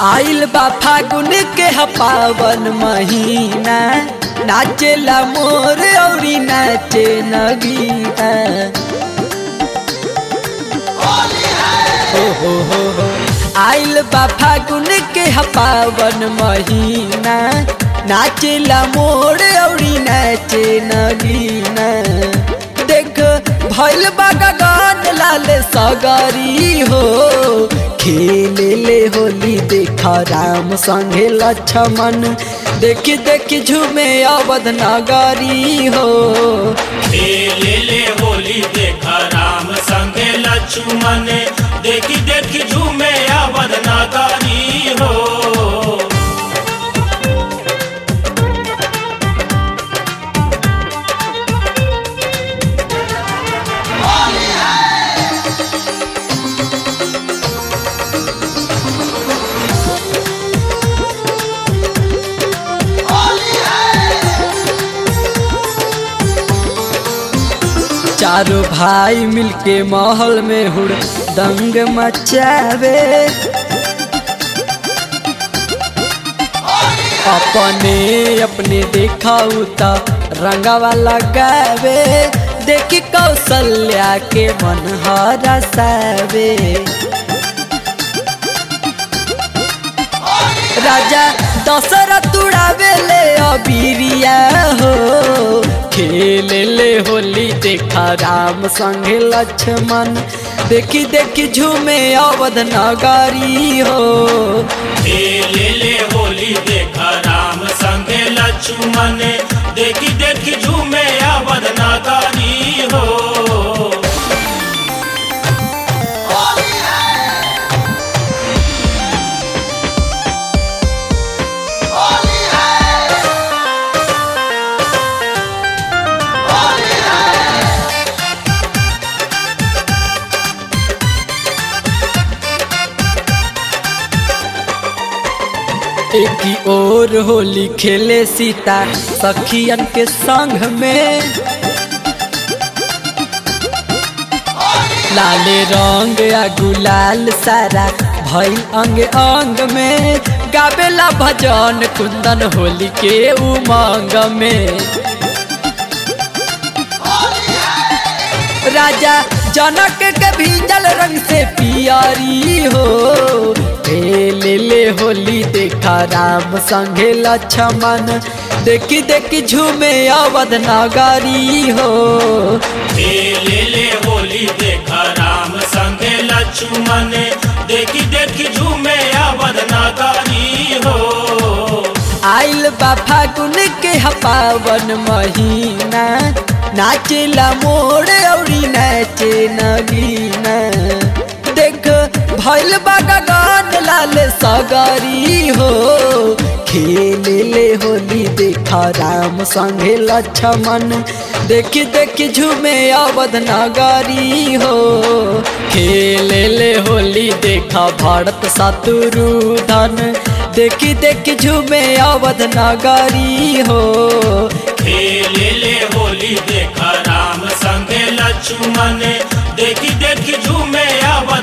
आइल बा फागुन के ह पावन महीना नाचेला मोर औरी नाचे नगीना हो हो हो हो आइल बा फागुन के ह पावन महीना नाचेला मोर औरी नाचे नगीना देख भैल बा गगन लाल सगरी हो खेले ले होली देखा राम संगे लक्ष्मण देखी देखी झूमे अवध नगरी हो खेले ले होली देखा राम संगे लक्ष्मण देखी देखी झूमे अवध नगरी हो चारों भाई मिलके महल में हुड़ दंग मचावे अपने अपने देखा उता रंगावा लगावे देखी कौशल्या के मन हरसावे राजा दशरथ उड़ावे ले अबीरिया हो खेले ले होली देखा राम संगे लक्ष्मण देखी देखी झूमे अवध नगरी हो खेले ले होली देखा राम संगे लक्ष्मण देखी देखी झूमे अवध नगरी हो एक ही और होली खेले सीता सखियन के संग में लाले रंग या गुलाल सारा भइल अंग अंग में गावेला भजन कुंदन होली के उमंग में राजा जनक के भीजल रंग से पियरी हो ले ले होली देखा राम संगे लक्ष्मण देखी देखी झूमे अवध नगरी हो खेले ले होली देखा राम संगे लक्ष्मण देखी देखी झूमे अवध नगरी हो आइल बा फागुन के ह पावन महीना नाचेला मोर औरी नाचे नगीना देख भैल बा गगन लाल सगरी हो खेले ले होली देखा राम संगे लक्ष्मण देखी देखी झूमे अवध नगरी हो खेले ले होली देखा भारत शत्रुधन देखी देखी झूमे अवध नगरी हो खेले ले होली देखा राम संगे लक्ष्मण देखी देखी झूमे अवध